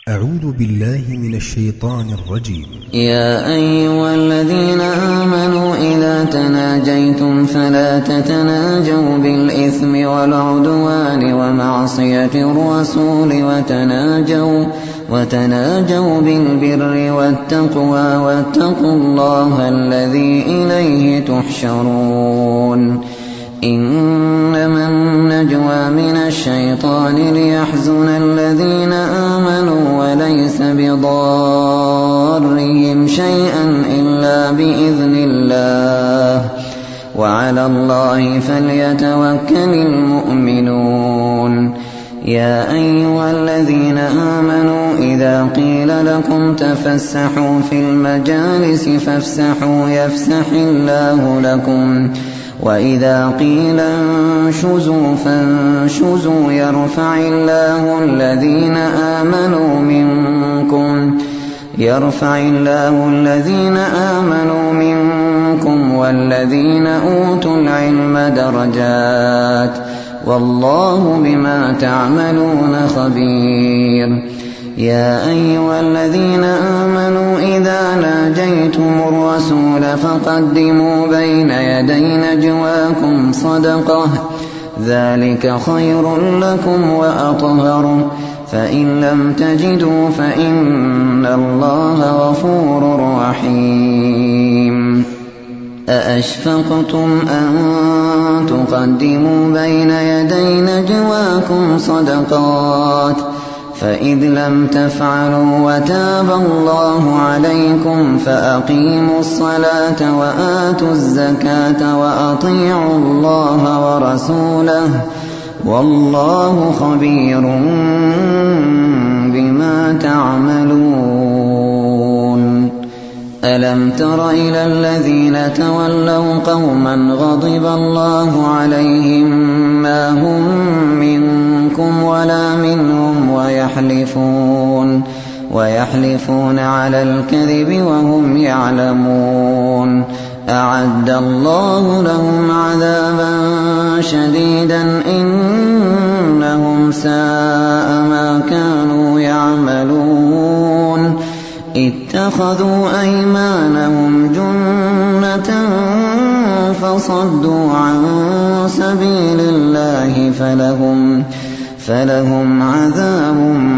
أعوذ بالله من الشيطان الرجيم يا أيها الذين آمنوا إذا تناجيتم فلا تتناجوا بالإثم والعدوان ومعصية الرسول وتناجوا وتناجوا بالبر والتقوى واتقوا الله الذي إليه تحشرون إنما النجوى من الشيطان ليحزن الذين آمنوا وليس بضارهم شيئا إلا بإذن الله وعلى الله فليتوكل المؤمنون يا أيها الذين آمنوا إذا قيل لكم تفسحوا في المجالس فافسحوا يفسح الله لكم وإذا قيل انشزوا فانشزوا يرفع الله الذين آمنوا منكم يرفع الله الذين آمنوا منكم والذين أوتوا العلم درجات والله بما تعملون خبير يا أيها الذين آمنوا إذا ناجيتم الرسول فقدموا بين يدي نجواكم صدقة ذلك خير لكم وأطهر فإن لم تجدوا فإن الله غفور رحيم أأشفقتم أن تقدموا بين يدي نجواكم صدقات فإذ لم تفعلوا وتاب الله عليكم فأقيموا الصلاة وآتوا الزكاة وأطيعوا الله ورسوله والله خبير بما تعملون ألم تر إلى الذين تولوا قوما غضب الله عليهم ما هم منكم ولا منهم ويحلفون ويحلفون على الكذب وهم يعلمون أعد الله لهم عذابا شديدا إنهم ساء ما كانوا يعملون اتخذوا أيمانهم جنة فصدوا عن سبيل الله فلهم فلهم عذاب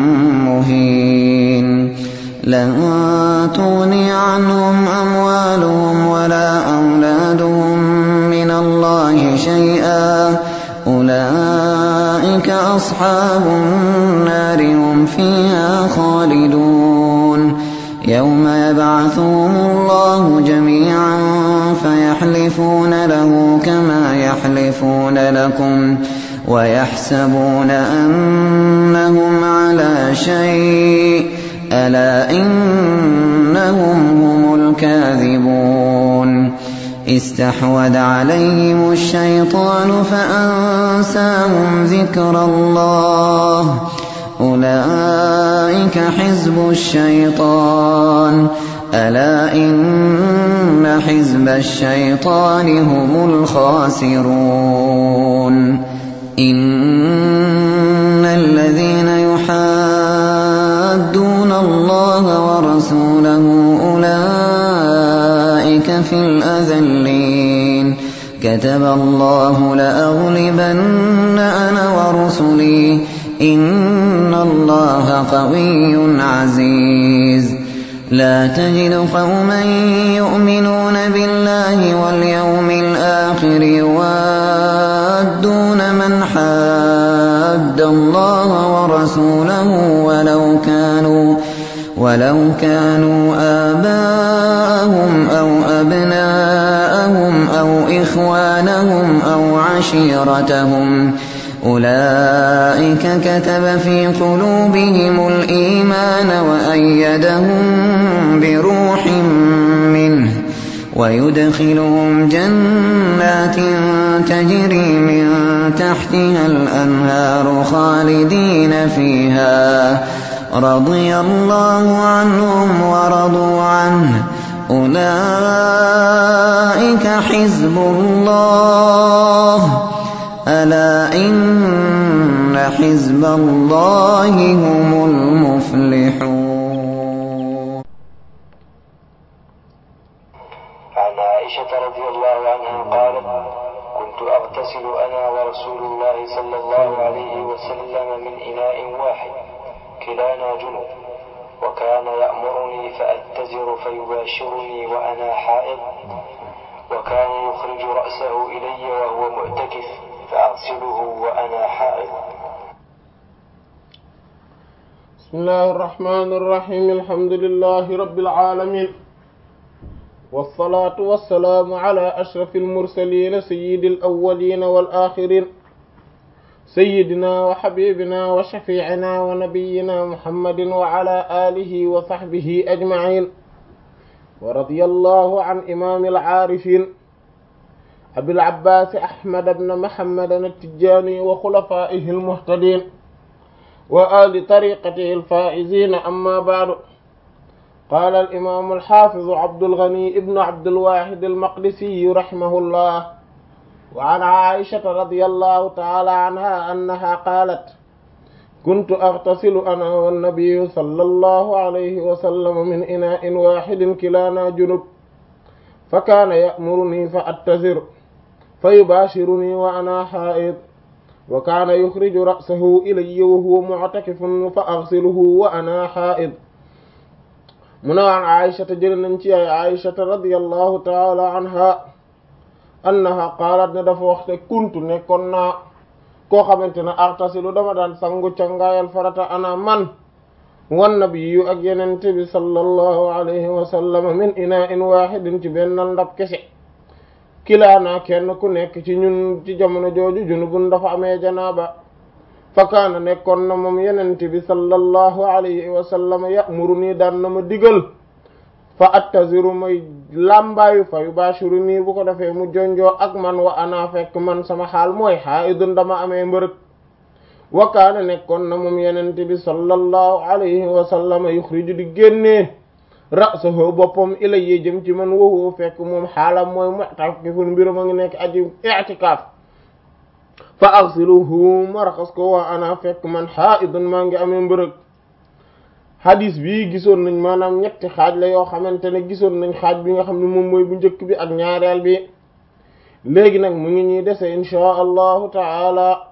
مهين لن تغني عنهم أموالهم ولا أولادهم من الله شيئا أولئك أصحاب النار هم فيها خالدون يوم يبعثهم الله جميعا فيحلفون له كما يحلفون لكم ويحسبون أنهم على شيء ألا إنهم هم الكاذبون استحوذ عليهم الشيطان فأنساهم ذكر الله أولئك حزب الشيطان ألا إن حزب الشيطان هم الخاسرون إن الذين يحادون الله ورسوله أولئك في الأذلين كتب الله لأغلبن أنا ورسلي إن الله قوي عزيز لا تجد قوما يؤمنون بالله واليوم الآخر يوادون من حاد الله ورسوله ولو كانوا ولو كانوا آباءهم أو أبناءهم أو إخوانهم أو عشيرتهم أولئك كتب في قلوبهم الإيمان وأيدهم بروح منه ويدخلهم جنات تجري من تحتها الأنهار خالدين فيها رضي الله عنهم ورضوا عنه أولئك حزب الله ألا إن حزب الله هم المفلحون رسول الله صلى الله عليه وسلم من إناء واحد كلانا جنب وكان يأمرني فأتزر فيباشرني وأنا حائض وكان يخرج رأسه إلي وهو معتكف فأغسله وأنا حائض بسم الله الرحمن الرحيم الحمد لله رب العالمين والصلاة والسلام على أشرف المرسلين سيد الأولين والآخرين سيدنا وحبيبنا وشفيعنا ونبينا محمد وعلى آله وصحبه أجمعين ورضي الله عن إمام العارفين أبي العباس أحمد بن محمد التجاني وخلفائه المهتدين وآل طريقته الفائزين أما بعد قال الإمام الحافظ عبد الغني ابن عبد الواحد المقدسي رحمه الله وعن عائشة رضي الله تعالى عنها أنها قالت كنت أغتسل أنا والنبي صلى الله عليه وسلم من إناء واحد كلانا جنب فكان يأمرني فأتزر فيباشرني وأنا حائض وكان يخرج رأسه إلي وهو معتكف فأغسله وأنا حائض من عن عائشة جلننتي عائشة رضي الله تعالى عنها annaha qalat ne dafa waxte kuntu nekkoon naa koo xamante ne artasilu dama daan sangu cangaayal farata ana man wan nabiyyu ak yenente bi sallallahu alayhi wa sallam min ina in wahidin ci bennal ndab kese kilaanaa kenn ku nekk ci ñun ci jamono jooju junubun dafa amee janaaba fakaana nekkoon na moom yenente bi sallallahu alayhi wa sallam ya'muru nii daan na ma digal fa attaziru may làmbaayu fa yubashiru nii bu ko defee mu jonjoo ak man wa ana fekk man sama xaal mooy haidun dama amee mbërëg wa kaana nekkoon na moom yenente bi sallallahu alayhi wa sallam yuxriju di génnee ra'sahu boppam ilayya jëm ci man wowoo fekk moom xaalam mooy mu'takifun mbirum a ngi nekk aji i'tikaaf fa aghsiluhu ma raxas ko wa ana fekk man haidun maa ngi amee mbërëg hadis bi gisoon nañ maanaam ñetti xaaj la yoo xamante ne gisoon nañ xaaj bi nga xam ne moom mooy bu njëkk bi ak ñaareel bi léegi nag mu ngi ñuy dese inchaa allahu taala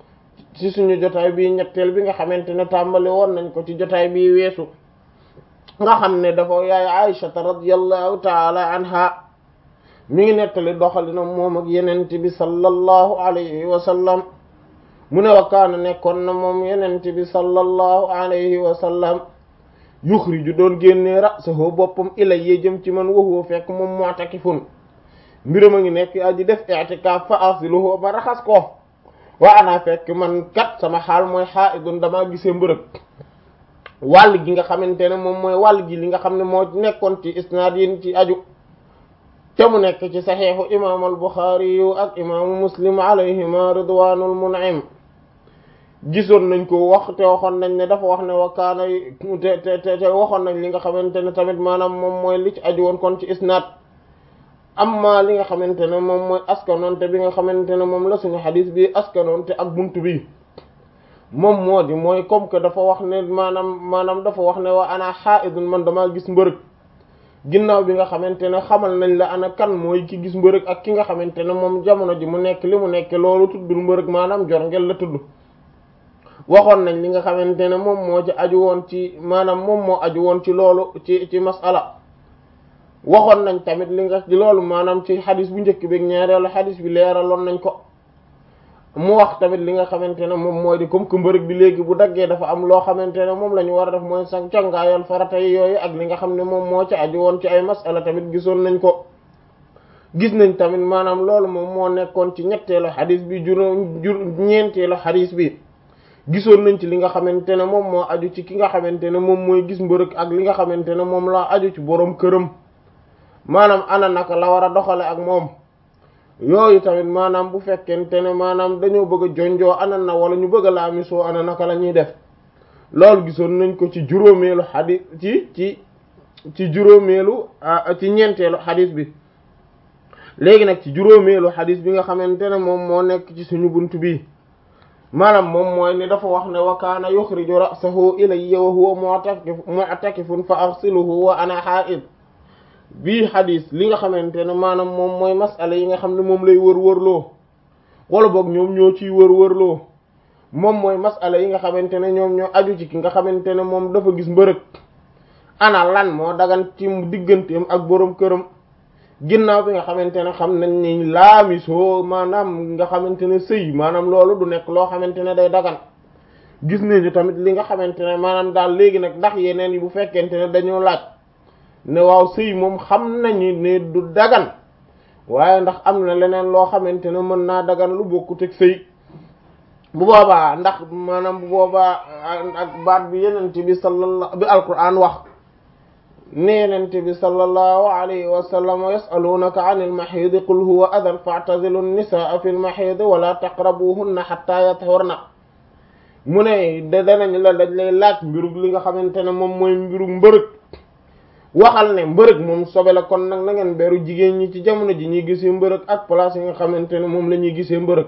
ci suñu jotaay bi ñetteel bi nga xamante ne tàmbali woon nañ ko ci jotaay bi weesu nga xam ne dafa yaay aïshata radiallahu taala anha mi ngi nettali doxalina moom ak yenente bi sallallahu alayhi wa sallam mu ne wa kaana nekkoon na moom yenente bi sallallahu alayhi wa sallam yuxriju doon génnee ra'sahu boppam ilayya jëm ci man wa huwa fekk moom mu'takifun mbiram a ngi nekk aji def i'tikaaf fa asiluhu ba raxas ko wa ana fekk man kat sama xaal mooy haidun damaa gisee mbërëg wàll gi nga xamante ne moom mooy wàll gi li nga xam ne moo nekkoon ci isnaad yi ci aju te mu nekk ci saxiixu imaam al Buxaari yu ak imaamu Muslim alayhima ridwaanul mun'im gisoon nañ ko wax te waxoon nañ ne dafa wax ne wa kaana te te te waxoon nañ li nga xamante ne tamit maanaam moom mooy li ci aju woon kon ci isnaad amma li nga xamante ne moom mooy askanoonte bi nga xamante ne moom la suñu xadis bi askanoonte ak buntu bi moom moo di mooy comme que dafa wax ne maanaam maanaam dafa wax ne wa ana haidun man damaa gis mbërëg ginnaaw bi nga xamante ne xamal nañ la ana kan mooy ki gis mbërëg ak ki nga xamante ne moom jamono ji mu nekk li mu nekk loolu tuddul mbërëg maanaam jor ngel la tudd waxoon nañ li nga xamante ne moom moo ci aju woon ci maanaam moom moo aju woon ci loolu ci ci masala waxoon nañ tamit li nga ci loolu maanaam ci xadis bu njëkk bi ñaareelu xadis bi leeraloon nañ ko mu wax tamit li nga xamante ne moom mooy di comme que mbërëg bi léegi bu daggee dafa am loo xamante ne moom la ñu war a def mooy sax cangaayal farata yi yooyu ak li nga xam ne moom moo ci aju woon ci ay masala tamit gisoon nañ ko gis nañ tamit maanaam loolu moom moo nekkoon ci ñetteelu xadis bi juróom jur ñeenteelu xadis bi gisoon nañ ci li nga xamante ne moom moo aju ci ki nga xamante ne moom mooy gis mbërëg ak li nga xamante ne moom la aju ci boroom këram maanaam ana naka la war a doxale ak moom yooyu tamit maanaam bu fekkente ne maanaam dañoo bëgg a jonjoo ana na wala ñu bëgg a laamisoo ana naka la ñuy def loolu gisoon nañ ko ci juróomeelu xadis ci ci ci juróomeelu ci ñeenteelu xadis bi léegi nag ci juróomeelu xadis bi nga xamante ne moom moo nekk ci suñu bunt bi maanaam moom mooy ni dafa wax ne wa kaana yuxriju ra'sahu ilayya wa huwa mu'takifun fa aghsiluhu wa ana haa'id bii xadis li nga xamante ne maanaam moom mooy masala yi nga xam ne moom lay wër wërloo wala boog ñoom ñoo ciy wër wërloo moom mooy masala yi nga xamante ne ñoom ñoo aju ci ki nga xamante ne moom dafa gis mbërëg ana lan moo dagan ci digganteem ak boroom këram ginnaaw bi nga xamante ne xam nañ ni laamisoo maanaam nga xamante ne sëy maanaam loolu du nekk loo xamante ne day dagan gis nañu tamit li nga xamante ne maanaam daal léegi nag ndax yeneen yi bu fekkente ne dañoo laaj ne waaw sëy moom xam nañu ne du dagan waaye ndax am na leneen loo xamante ne mën naa dagan lu bokkut ak sëy bu boobaa ndax maanaam bu boobaa ak baat bi yenent bi sallallahu bi alquran wax ne yenent bi sallallahu alayhi wa sallam yasalunaka an ilmaxiidi qul huwa adan faatazilu nnisaa fi lmaxiidi wala taqrabuhunna xatta yathurna mu ne da danañ la dañ lay laaj mbirug li nga xamante ne moom mooy mbirug mbërëg waxal ne mbërëg moom sobe la kon nag na ngeen beru jigéen ñi ci jamono ji ñuy gisee mbërëg ak place yi nga xamante ne moom la ñuy gisee mbërëg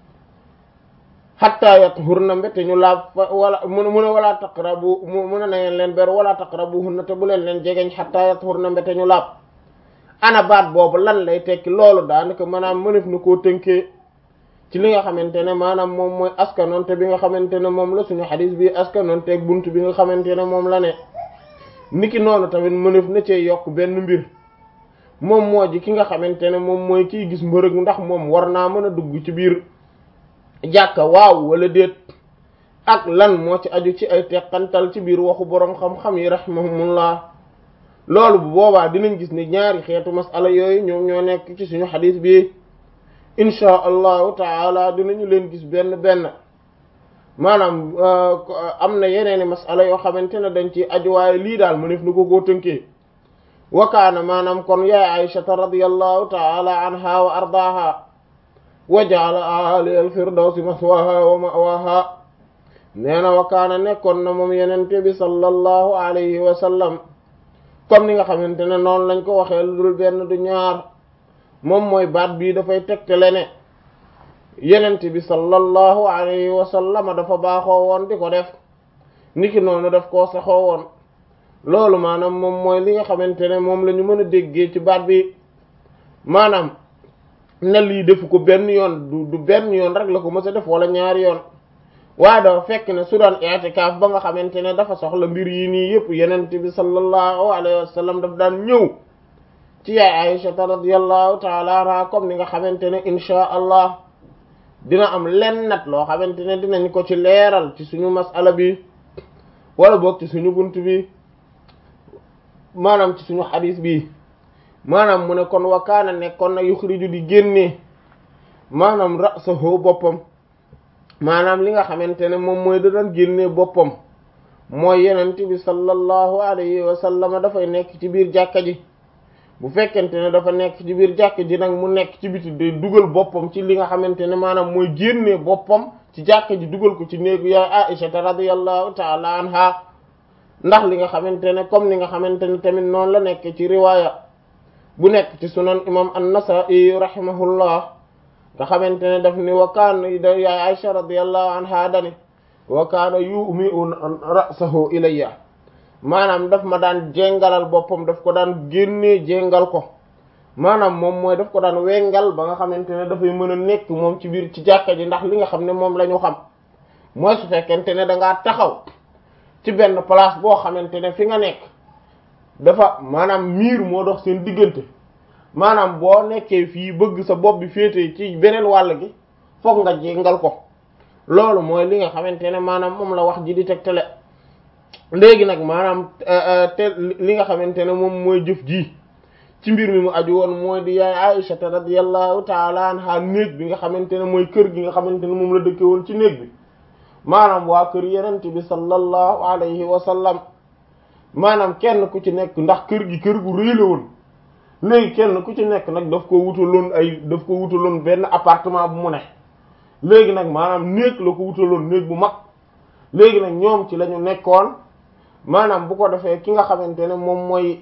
xatta yathurna mbete ñu laab wala mu ne mu ne wala taqrabu mu ne na ngeen leen beru wala taqrabuhunna te bu leen leen jegeñ xatta yathurna mbete ñu laab ana baat boobu lan lay tekki loolu daanaka maanaam mënef na koo tënkee ci li nga xamante ne maanaam moom mooy askanonte bi nga xamante ne moom la suñu xadis bi askanonte ak bunt bi nga xamante ne moom la ne niki noonu tamit mënef na cee yokk benn mbir moom moo ji ki nga xamante ne moom mooy kiy gis mbërëg ndax moom war naa mën a dugg ci biir jàkka waaw wala déet ak lan moo ci aju ci ay teqantal ci biir waxu boroom xam-xam yi rahimahumullah loolu bu boobaa dinañ gis ne ñaari xeetu masala yooyu ñoom ñoo nekk ci suñu xadis bi inchaa allahu taala dinañu leen gis benn benn maanaam am na yeneeni masala yoo xamante ne dañ ci aju waaye lii daal mu nef na ko koo tënkee wakaana maanaam kon yaay aïshata radiallahu taala anha wa ardaaha wa jaala ali al firdawsi maswaha wa mawaha nee na wakaana nekkoon na moom yenente bi sallallahu alayhi wa sallam comme ni nga xamante ne noonu lañ ko waxee lu dul benn du ñaar moom mooy baat bii dafay tegtale ne yenent bi sallallahu alayhi wa sallam dafa baaxoo woon di ko def niki noonu daf koo saxoo woon loolu maanaam moom mooy li nga xamante ne moom la ñu mën a déggee ci baat bi maanaam ne lii defu ko benn yoon du du benn yoon rek la ko mës a def wala ñaari yoon waaye dafa fekk ne su daan i'tikaaf ba nga xamante ne dafa soxla mbir yi nii yëpp yenent bi sallallahu alayhi wa sallam daf daan ñëw ci yaay Aïshata radiyallahu taala anha comme ni nga xamante ne inchaa allah dina am len nat loo xamante ne dinañ ko ci leeral ci suñu masala bi wala boog ci suñu bunt bi maanaam ci suñu xadis bi maanaam mu ne kon wakaana nekkoon na yuxriju di génnee maanaam ra'sahu boppam maanaam li nga xamante ne moom mooy da daan génnee boppam mooy yenent bi sallallahu alayhi wa sallam dafay nekk ci biir jàkka ji bu fekkente ne dafa nekk ci biir jàkk ji nag mu nekk ci biti day dugal boppam ci li nga xamante ne maanaam mooy génnee boppam ci jàkk ji dugal ko ci néegu yaay Aisha radiyallahu ta'ala anha ndax li nga xamante ne comme ni nga xamante ne tamit noonu la nekk ci riwaaya bu nekk ci sunan imam an-Nasa'i rahimahullah nga xamante ne daf ni wa kaana yaay Aisha radiyallahu anha dani wa kaana yumi'u ra'sahu ilayya maanaam daf ma daan jéngalal boppam daf ko daan génnee jéngal ko maanaam moom mooy daf ko daan wengal ba nga xamante ne dafay mën a nekk moom ci biir ci jàkka ji ndax li nga xam ne moom la ñu xam mooy su fekkente ne da ngaa taxaw ci benn place boo xamante ne fi nga nekk dafa maanaam miir moo dox seen diggante maanaam boo nekkee fii bëgg sa bopp bi féete ci beneen wàll gi foog nga jéngal ko loolu mooy li nga xamante ne maanaam moom la wax ji di tegtale léegi nag maanaam te li nga xamante ne moom mooy jëf ji ci mbir mi mu aju woon mooy di yaay Aisha radiyallahu taala anha néeg bi nga xamante ne mooy kër gi nga xamante ne moom la dëkke woon ci néeg bi maanaam waa kër yenent bi sallallahu alayhi wa sallam maanaam kenn ku ci nekk ndax kër gi kër gu rëy la woon léegi kenn ku ci nekk nag daf ko wutaloon ay daf ko wutaloon benn appartement bu mu ne léegi nag maanaam néeg la ko wutaloon néeg bu mag léegi nag ñoom ci la ñu nekkoon maanaam bu ko defee ki nga xamante ne moom mooy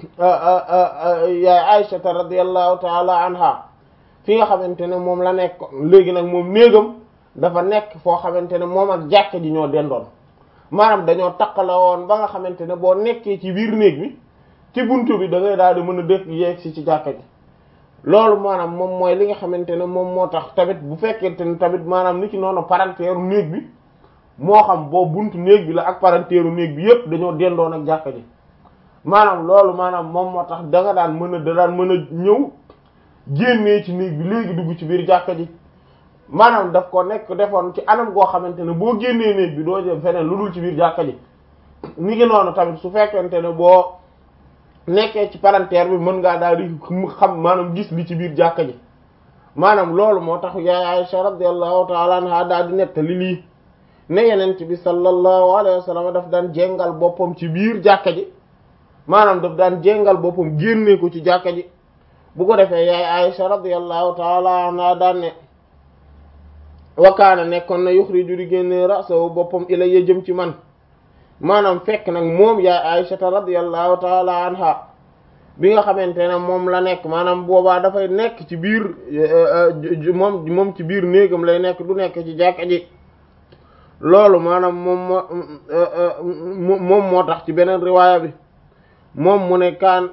yaay Aïshata radiyallahu taala anha fi nga xamante ne moom la nekk léegi nag moom néegam dafa nekk foo xamante ne moom ak jàkka ji ñoo dendoon maanaam dañoo takkala woon ba nga xamante ne boo nekkee ci biir néeg bi ci buntu bi da ngay daal di mën a dëkk yeeg si ci jàkka ji loolu maanaam moom mooy li nga xamante ne moom moo tax tamit bu fekkente ne tamit maanaam ni ci noonu parenteeru néeg bi moo xam boo buntu néeg bi la ak parenteeru néeg bi yépp dañoo dendoon ak jàkka ji maanaam loolu maanaam moom moo tax da nga daan mën a da daan mën a ñëw génnee ci néeg bi léegi dugg ci biir jàkka ji maanaam daf ko nekk defoon ci anam goo xamante ne boo génnee néeg bi doo jëm feneen lu dul ci biir jàkka ji ni ngi noonu tamit su fekkente ne boo nekkee ci palanteer bi mën ngaa daal di xam maanaam gis li ci biir jàkka ji maanaam loolu moo tax yaay Aisha radiyallahu ta'ala anha daal di nettali lii ne yenent bi sallallahu alayhi wa sallam daf daan jéngal boppam ci biir jàkka ji maanaam daf daan jéngal boppam génnee ko ci jàkka ji bu ko defee yaay Aisha radiyallahu ta'ala anha daan ne wakaana nekkoon na yuxriju di génne rasahu boppam ilayya jëm ci man maanaam fekk nag moom yaay Aysata radiyallahu taala anha bi nga xamante ne moom la nekk maanaam boobaa dafay nekk ci biir moom moom ci biir néegam lay nekk du nekk ci jàkka ji loolu maanaam moom moo moom moo tax ci beneen riwaaya bi moom mu ne kaan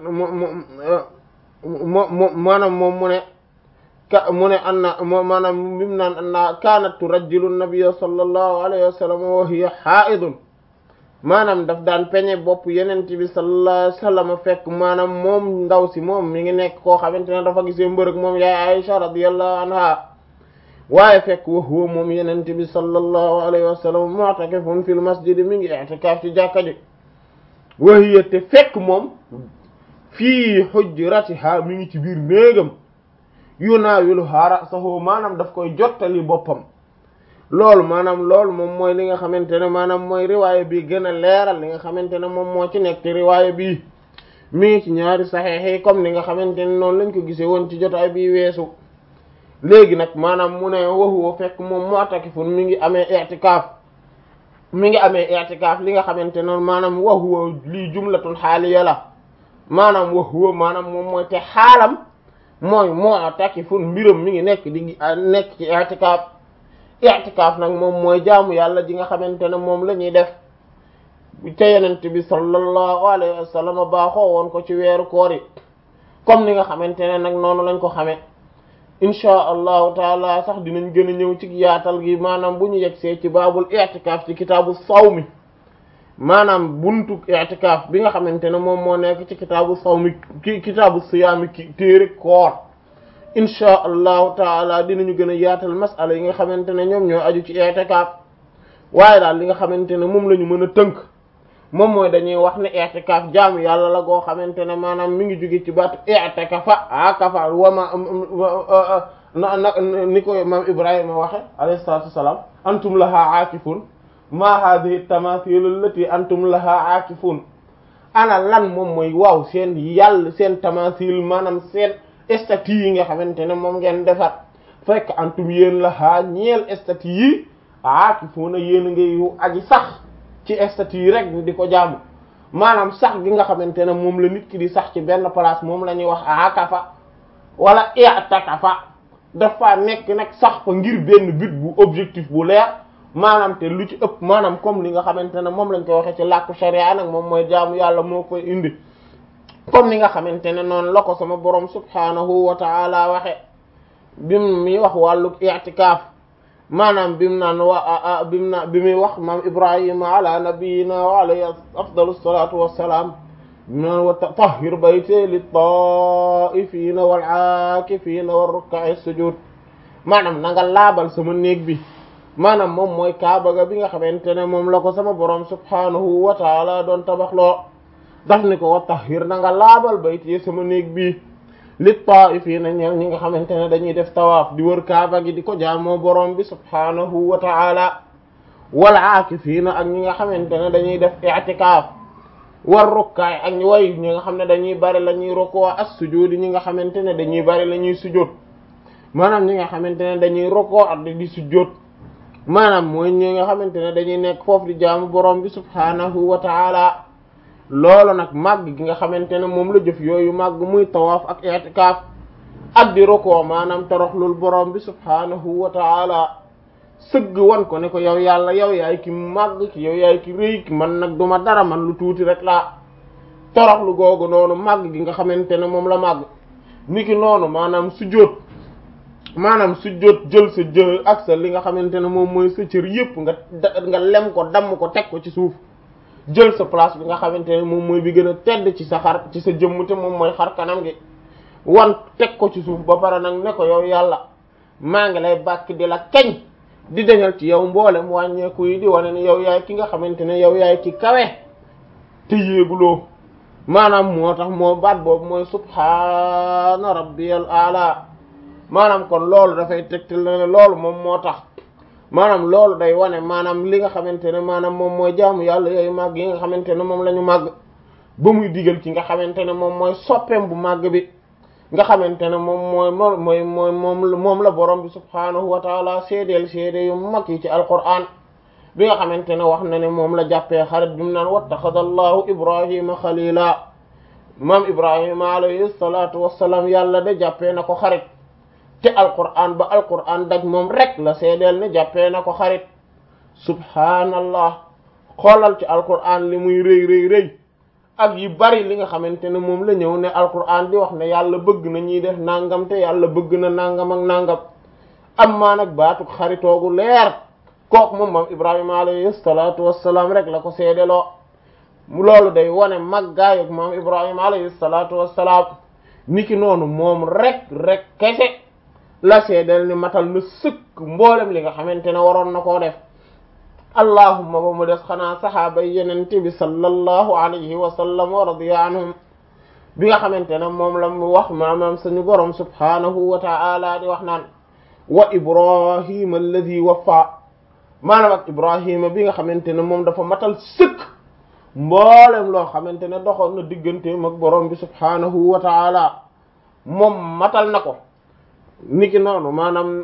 mo mo maanaam moom mu ne ka mu ne anna moo maanaam bimu naan anna kaanat turajjilu nabiyya sallallahu alayhi wa sallam wa hiya haa'idun maanaam daf daan peñe bopp yenent bi sallallahu alayhi wa sallam fekk maanaam moom ndaw si moom mi ngi nekk koo xamante ne dafa gisee mbërëg moom yaay Aisha radiyallahu anha waaye fekk wa huwa moom yenent bi sallallahu alayhi wa sallam mu'takifun fil masjid mi ngi i'tikaaf ci jàkka ji wa hiya te fekk moom fii hujratiha mi ngi ci biir néegam yunaawiluhaa ra'sahu maanaam daf koy jottali boppam loolu maanaam loolu moom mooy li nga xamante ne maanaam mooy riwaaya bi gën a leeral li nga xamante ne moom moo ci nekk te riwaaya bi mi ngi ci ñaari saxiix yi comme ni nga xamante ne noonu lañ ko gisee woon ci jotaay bi weesu léegi nag maanaam mu ne waxuwa fekk moom mu'takifun mi ngi amee i'tikaaf mi ngi amee i'tikaaf li nga xamante ne maanaam waxuwa lii jumlatul xaaliya la maanaam waxuwa maanaam moom mooy te xaalam mooy mu'takifun mbiram mi ngi nekk di nekk ci i'tikaaf i'tikaaf nag moom mooy jaamu yàlla ji nga xamante ne moom la ñuy def te yenent bi sallallahu alayhi wa sallam baaxoo woon ko ci weeru koor yi comme ni nga xamante ne nag noonu lañ ko xamee inchaa allahu taala sax dinañ gën a ñëw ci yaatal gi maanaam bu ñu yegsee ci baabul i'tikaaf ci kitaabu sawmi maanaam buntu i'tikaaf bi nga xamante ne moom moo nekk ci kitaabu sawmi ki kitaabu siyaami ki téere koor inchaa allahu taala dinañu gën a yaatal masala yi nga xamante ne ñoom ñoo aju ci i'tikaaf waaye daal li nga xamante ne moom la ñu mën a tënk moom mooy dañuy wax ne i'tikaaf jaamu yàlla la goo xamante ne maanaam mi ngi jóge ci baatu i'takafa akafa wama na na ni ko maam Ibrahima waxe alayhi salaatu wassalaam antum laha aakifun ma hadhihi tamathil allati antum laha aakifun ana lan moom mooy waaw seen yàlla seen tamathil maanaam seen statue yi nga xamante ne moom ngeen defar fekk antum yéen laha ñeel statue yi aakifuna yéen a ngay aji sax ci statue yi rek di ko jaamu maanaam sax gi nga xamante ne moom la nit ki di sax ci benn place moom la ñuy wax akafa wala i'takafa dafa nekk nag sax fa ngir benn but bu objectif bu leer maanaam te lu ci ëpp maanaam comme li nga xamante ne moom lañ koy waxee ci làkku sharia nag moom mooy jaamu yàlla moo koy indi comme ni nga xamante ne noonu la ko sama borom subhanahu wa ta'ala waxe bim mi wax wàllu i'tikaaf maanaam bi mu naan wa bi mu naan bi muy wax maam Ibrahima ala nabiyina wa alayhi afdalu salatu wassalaam bi mu naan wa tahhir bayti lit-taa'ifina wal-aakifina war-rukka'i sujud maanaam na nga laabal sama néeg bi maanaam moom mooy kaaba ga bi nga xamante ne moom la ko sama borom subhanahu wa taala doon tabaxloo daf ni ko wa tahhir na nga laabal bayti sama néeg bi lit-taa'ifina ñeel ñi nga xamante ne dañuy def tawaaf di wër kaaba gi di ko jaamoo borom bi subhanahu wa ta'ala wal aakifiina ak ñi nga xamante ne dañuy def i'tikaaf war rukkaay ak ñi way ñi nga xam ne dañuy bari la ñuy rukoo as-sujuud ñi nga xamante ne dañuy bari la ñuy sujood maanaam ñi nga xamante ne dañuy rukoo ak di sujood maanaam mooy ñi nga xamante ne dañuy nekk foofu di jaamu borom bi subhanahu wa ta'ala loolu nag màgg gi nga xamante ne moom la jëf yooyu màgg muy tawaaf ak i'tikaaf ak di rukoo maanaam toroxlul borom bi subhanahu wa ta'ala sëgg wan ko ne ko yow yàlla yow yaay ki màgg ki yow yaay ki rëy ki man nag duma dara man lu tuuti rek laa toroxlu googu noonu màgg gi nga xamante ne moom la màgg niki noonu maanaam sujjóot maanaam sujjóot jël sa jë ak sa li nga xamante ne moom mooy sa cër yépp nga nga lem ko damm ko teg ko ci suuf jël sa place bi nga xamante ne moom mooy bi gën a tedd ci sa xar ci sa jëmm te moom mooy xar kanam gi wan teg ko ci suuf ba pare nag ne ko yow yàlla maa ngi lay bàkk di la kañ di dañal ci yow mboolem wàññeeku yi di wane ne yow yaay ki nga xamante ne yow yaay ki kawe te yéeguloo maanaam moo tax moo baat boobu mooy subhaana rabbiyal ala maanaam kon loolu dafay tegtal ne loolu moom moo tax maanaam loolu day wane maanaam li nga xamante ne maanaam moom mooy jaamu yàlla yooyu màgg yi nga xamante ne moom la ñu màgg ba muy digal ci nga xamante ne moom mooy soppeem bu màgg bi nga xamante ne moom mooy moom mooy mooy moom moom la borom bi subhaanahu wa taala seedeel seede yu mag yi ci alquran bi nga xamante ne wax na ne moom la jàppee xarit bi mu naan wattaxada allahu ibrahima xalila maam ibrahima alayhi salatu wassalaam yàlla de jàppee na ko xarit te alquran ba alquran daj moom rek la seedeel ne jàppee na ko xarit subhaanallah xoolal ci alquran li muy rëy rëy rëy ak yi bari li nga xamante ne moom la ñëw ne alquran di wax ne yàlla bëgg na ñuy def nangam te yàlla bëgg na nangam ak nangam am maa nag baatuk xaritoogu leer kooku moom moom ibrahima alayhi salatu wassalaam rek la ko seedeloo loolu day wane maggaay ak moom ibrahima alayhi salatu wassalaam niki noonu moom rek rek kese la seedel ni matal na sëkk mboolem li nga xamante ne waroon na koo def allahumma ba mu des xanaa saxaaba yenente bi sallallahu alayhi wa sallam wa radiya anhum bi nga xamante ne moom la mu wax maanaam suñu borom subhanahu wa ta'ala di wax naan wa ibrahima alladi waffa maanaam ak ibrahima bi nga xamante ne moom dafa matal sëkk mboolem loo xamante ne doxoon na digganteem ak borom bi subhanahu wa ta'ala moom matal na ko niki noonu maanaam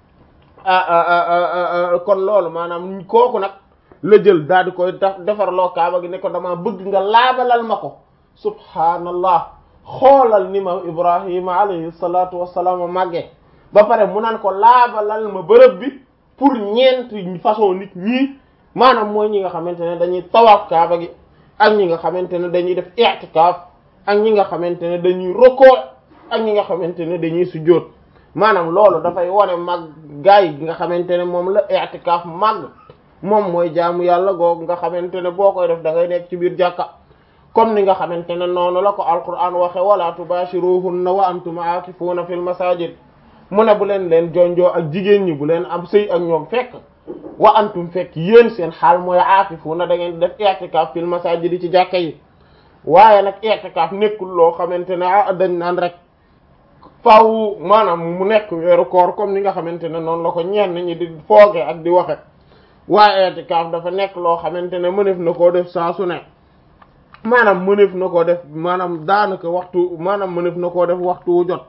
kon loolu maanaam kooku nag la jël daal di koy defarloo kaaba gi ne ko dama bëgg nga laabalal ma ko subhaanallah xoolal ni ma ibrahima alayhi salatu wassalaam màggee ba pare mu naan ko laabalal ma bërëb bi pour ñeent façon nit ñii maanaam mooy ñi nga xamante ne dañuy tawaaf kaaba gi ak ñi nga xamante ne dañuy def i'tikaaf ak ñi nga xamante ne dañuy rokoo ak ñi nga xamante ne dañuy sujjóot maanaam loolu dafay wane mag gaay gi nga xamante ne moom la i'tikaaf mag moom mooy jaamu yàlla googu nga xamante ne boo koy def da ngay nekk ci biir jàkka comme ni nga xamante ne noonu la ko alquran waxe wala tubashiruhunna wa antum aakifuuna fil masajid mu ne bu leen leen jonjoo ak jigéen ñi bu leen am sëy ak ñoom fekk wa antum fekk yéen seen xaal mooy aakifuuna da ngeen def i'tikaaf fil masajid ci jàkka yi waaye nag i'tikaaf nekkul loo xamante ne ah dañ naan rek faaw maanaam mu nekk weeru koor comme ni nga xamante ne noonu la ko ñenn ñi di fooge ak di waxe waaye i'tikaaf dafa nekk loo xamante ne mënef na koo def saa su ne maanaam mënef na koo def maanaam daanaka waxtu maanaam mënef na koo def waxtu wu jot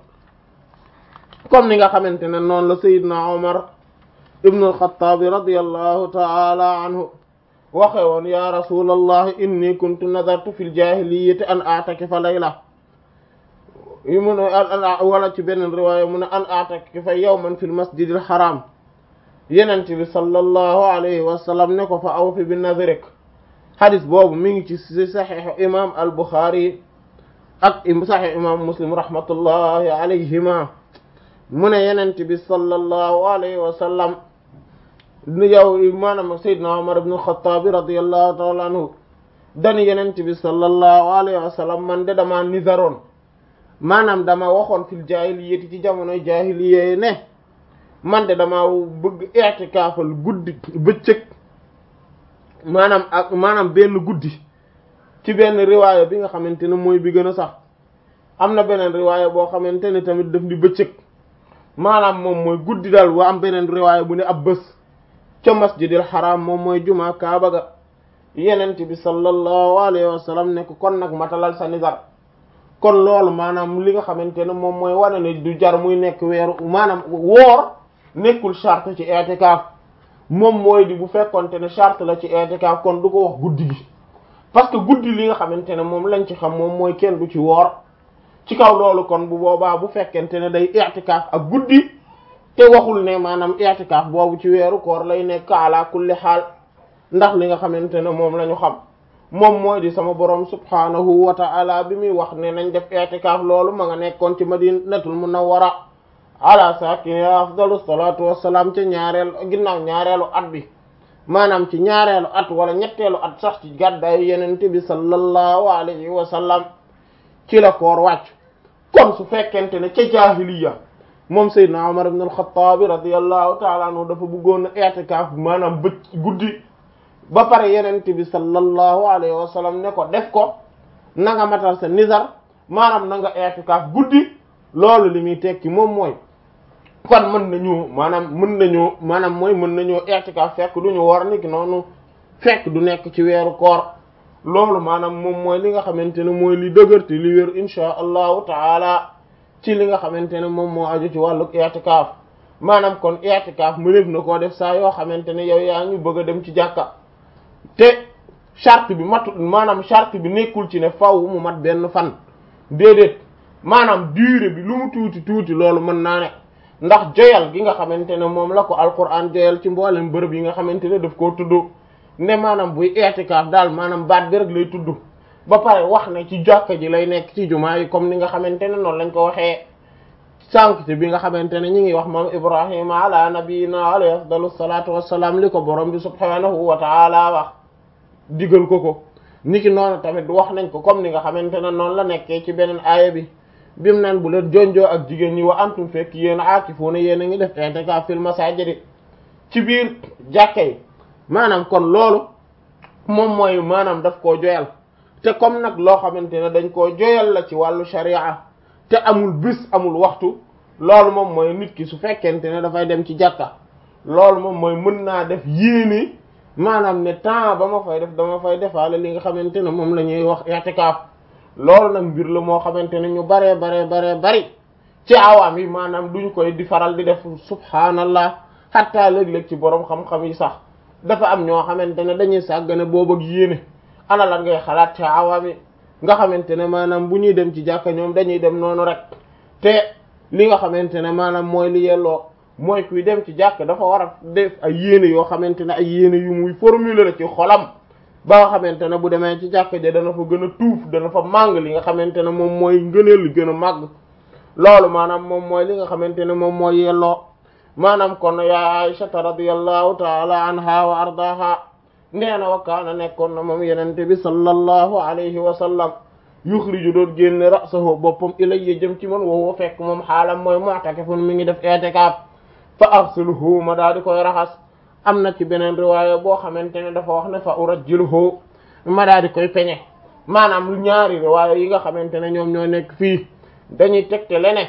comme ni nga xamante ne noonu la Seydina Omar ibnu al-Khattab radiyallahu ta'ala anhu waxe woon ya rasulallah inni kuntu nadartu fil jahiliyyati an a'takifa layla yu mu ne wala ci beneen riwaaya mu ne an a'takifa yawman fil masjidil haram yenent bi sallallahu alayhi wa sallam ne ko fa awfi bi nadrik hadis boobu mi ngi ci si saxiixu imam al Bukhari ak saxiix imam Muslim rahmatullahi alayhima mu ne yenent bi sallallahu alayhi wa sallam yow maanaam Seydina Umar ibn al-Khattab radiyallahu ta'ala anhu dani yenent bi sallallahu alayhi wa sallam man de dama nizaroon maanaam dama waxoon fil jaahiliyyati ci jamonoy jaahiliyya ne man de dama bëgg i'tikaafal guddi bëccëg maanaam ak maanaam benn guddi ci benn riwaaya bi nga xamante ne mooy bi gën a sax am na beneen riwaaya boo xamante ne tamit daf di bëccëg maanaam moom mooy guddi daal wa am beneen riwaaya bu ne ab bés ca masjidil haram moom mooy jumaa kaaba ga yenent bi sallallahu alayhi wa sallam ne ko kon nag matalal sa nizar kon loolu maanaam li nga xamante ne moom mooy wane ne du jar muy nekk weeru maanaam woor nekkul charte ci i'tikaaf moom mooy di bu fekkonte ne charte la ci i'tikaaf kon du ko wax guddi gi parce que guddi li nga xamante ne moom lañ ci xam moom mooy kenn du ci woor ci kaw loolu kon bu boobaa bu fekkente ne day i'tikaaf ak guddi te waxul ne maanaam i'tikaaf boobu ci weeru koor lay nekk ala kulli xaal ndax li nga xamante ne moom la ñu xam moom mooy di sama borom subhanahu wa ta'ala bi muy wax ne nañ def i'tikaaf loolu ma nga nekkoon ci madinatul munawwara ala sakiniha afdalu salatu wassalam ca ñaareel ginnaaw ñaareelu at bi maanaam ci ñaareelu at wala ñetteelu at sax ci gàddaayu yenente bi sallallahu alayhi wa sallam ci la koor wàcc kon su fekkente ne ca jaahiliya moom Seydina Umar ibn al-Khattab radiyallahu ta'ala anhu dafa bëggoon a i'tikaaf maanaam bëcc guddi ba pare yenente bi sallallahu alayhi wa sallam ne ko def ko na nga matal sa nizar maanaam na nga i'tikaaf guddi loolu li muy tekki moom mooy kon mën nañu maanaam mën nañu maanaam mooy mën nañu i'tikaaf fekk du ñu war niki noonu fekk du nekk ci weeru koor loolu maanaam moom mooy li nga xamante ne mooy li dëgërte li wér insha allahu taala ci li nga xamante ne moom moo aju ci wàllu i'tikaaf maanaam kon i'tikaaf mëneef na koo def saa yoo xamante ne yow yaa ngi bëgg a dem ci jàkka te charte bi matu maanaam charte bi nekkul ci ne faw mu mat benn fan déedéet maanaam durée bi lu mu tuuti tuuti loolu mën naa ne ndax joyal gi nga xamante ne moom la ko alquran joyal ci mboolem bërëb yi nga xamante ne daf koo tudd ne maanaam buy i'tikaaf daal maanaam baat bi rek lay tudd ba pare wax ne ci jàkka ji lay nekk ci jumaa yi comme ni nga xamante ne noonu lañ ko waxee sànq ci bi nga xamante ne ñi ngi wax moom ibrahima ala nabiyina alayhi afdalu salatu wassalam li ko borom bi subhanahu wa taala wax digal ko ko niki noonu tamit wax nañ ko comme ni nga xamante ne noonu la nekkee ci beneen aaya bi bimu naan bu leen jonjoo ak jigéen ñi wa antum fekk yéen aakifuuna yéen a ngi def i'tikaaf fil masaajidi ci biir jàkka yi maanaam kon loolu moom mooy maanaam daf koo joyal te comme nag loo xamante ne dañ koo joyal la ci wàllu sharia te amul bis amul waxtu loolu moom mooy nit ki su fekkente ne dafay dem ci jàkka loolu moom mooy mën naa def yéene maanaam ne temps ba ma fay def dama fay defaale li nga xamante ne moom la ñuy wax i'tikaaf loolu nag mbir la moo xamante ne ñu baree baree baree bari ci awaam yi maanaam duñ koy di faral di def subhaanallah xatta léeg-léeg ci borom xam-xam yi sax dafa am ñoo xamante ne dañuy sàggane boobu ak yéene ana lan ngay xalaat ci awaam yi nga xamante ne maanaam bu ñuy dem ci jàkka ñoom dañuy dem noonu rek te li nga xamante ne maanaam mooy li yelloo mooy kuy dem ci jàkk dafa war a def ay yéene yoo xamante ne ay yéene yu muy formuler la ci xolam ba nga xamante ne bu demee ci jàkk ja dana fa gën a tuuf dana fa màng li nga xamante ne moom mooy ngëneel li gën a màgg loolu maanaam moom mooy li nga xamante ne moom mooy yelloo maanaam kon ya Aysata radiyallahu taala anha wa ardaha nee na wa kaana nekkoon na moom yenente bi sallallahu alayhi wa sallam yuxriju doon génne ra'sahu boppam ilayya jëm ci man woowo fekk moom xaalam mooy mu'takifun mi ngi def i'tikaaf fa aghsiluhu ma daal di koy raxas am na ci beneen riwaaya boo xamante ne dafa wax ne fa urajjiluhu ma daal di koy peñe maanaam lu ñaari riwaaya yi nga xamante ne ñoom ñoo nekk fii dañuy tegte lene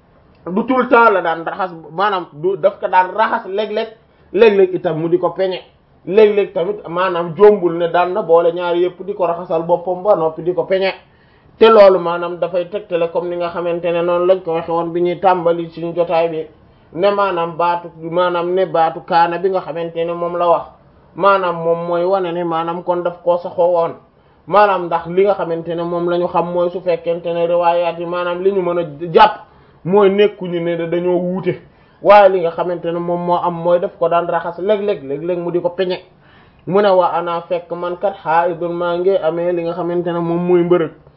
du tout le temps la daan raxas maanaam du daf ko daan raxas léeg-léeg léeg-léeg itam mu di ko peñe léeg-léeg tamit maanaam jombul ne daan na boole ñaari yëpp di ko raxasal boppam ba noppi di ko peñe te loolu maanaam dafay tegtale comme ni nga xamante ne noonu lañ ko waxe woon bi ñuy tàmbali suñu jotaay bi ne maanaam baatu maanaam ne baatu kaana bi nga xamante ne moom la wax maanaam moom mooy wane ne maanaam kon daf koo saxoo woon maanaam ndax li nga xamante ne moom la ñu xam mooy su fekkente ne riwaayaat yi maanaam li ñu mën a jàpp mooy nekkuñu ne dañoo wuute waaye li nga xamante ne moom moo am mooy daf ko daan raxas léeg-léeg léeg-léeg mu di ko peñe mu ne waa ana fekk man kat haidun maa ngi amee li nga xamante ne moom mooy mbërëg